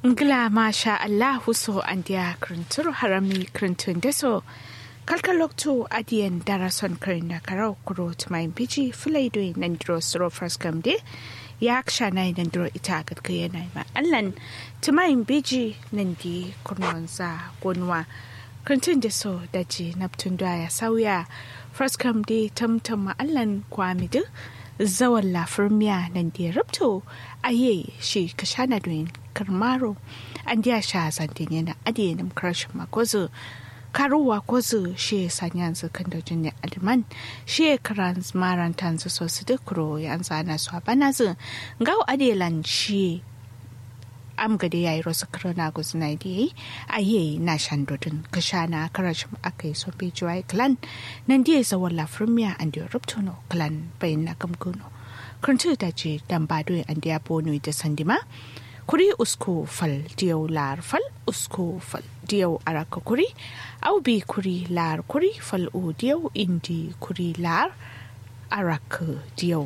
Ngila masha Allahu so andia kruntur harami kruntun deso kalkaloktu adiyan darason karina karau kuro tumayin biji fulaido nandiro suro fraskam de ya aksha na nandiro ita gadka yana ma allan tumayin biji nandi kurnonza gonwa kruntun deso daji naptun ya sauya fraskam de tamtam ma allan kwamidu zawan lafirmiya nan da ya rubto aye shi ka shana doyin karmaro an diya sha zantin yana adiyanin karshen makozu karuwa kozu shi ya sanya yanzu kan da jini aliman shi ya karan maran tanzu so su dukuro ya an zana su a bana zu gawo adiyalan shi am gade yayi rosu corona gus na di aye na shandodin ka shana karashin akai so be joy clan nan die sa wala firmiya and your ruptono clan bayin na kamkuno kuntu da je dan bado an dia bono da sandima kuri usko fal diyau lar fal usko fal diyau araka kuri au bi kuri lar kuri fal o diyau indi kuri lar araka diyau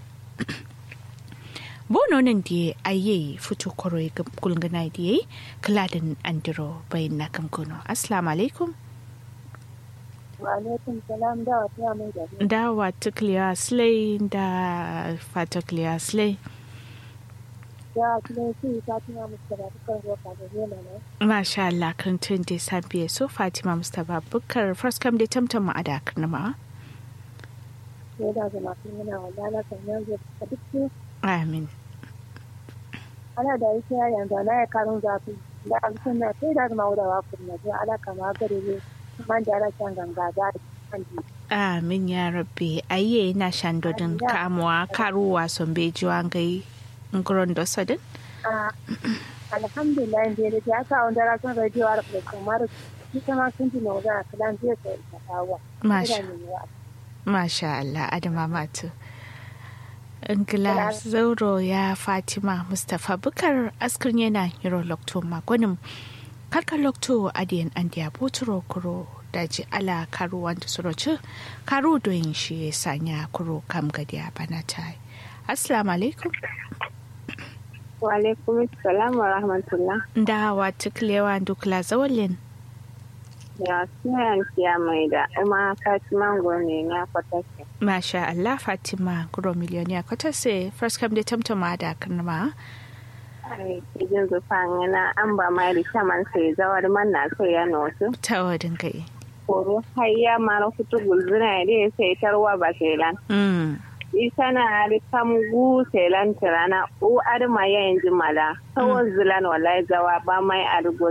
bono nan da aye fito koro gulgana da yayi kaladin andiro bayan na kamkono assalamu alaikum alaikum salam da wata mai da da wata clear slay da fata clear slay da kuma su ta tuna musu da dukkan roka da zema ne masha Allah kan tun da sabiye so Fatima Mustapha Bukar first come da tamtam ma ada karnama ko da zama kun yana wadala kan yanzu da duk amin ana da yake yanzu na ya karun zafi da an sunna sai da zama da wakun na je ala kama gare ne man da rashin ganga da kan amin ya rabbi aye na shandodin kamuwa karuwa son beji wangai nguron do sadin alhamdulillah da ya ka wanda rasun radio a da kamar ita ma sun ji na wajen kalan zai sai ta kawo masha masha Allah adama matu Ingila Zauro ya Fatima Mustapha Bukar askar yana Euro Lokto Magonim. Karkar Lokto adiyan an diya boturo kuro daji ala karu wanda suroci karu doyin shi ya sanya kuro kam gadi a bana ta Assalamu alaikum. Wa alaikum salam wa rahmatullah. Da wa tuklewa dukla zawalin. Ya suna siya mai da kuma Fatima Gome ya kwatake. Masha Allah Fatima Guro Miliyoniya kwatase first come da tamtama da karnama. Kijin zufan yana an ba mai da shaman sai zawar man na so ya nosu. Ta wadin kai. Koro har ya mara fito gulzuna da ya sai tarwa ba sai lan. isa na ari kam gu selan tirana u adama yayin jimala kawai zilan wallahi zawa ba mai argo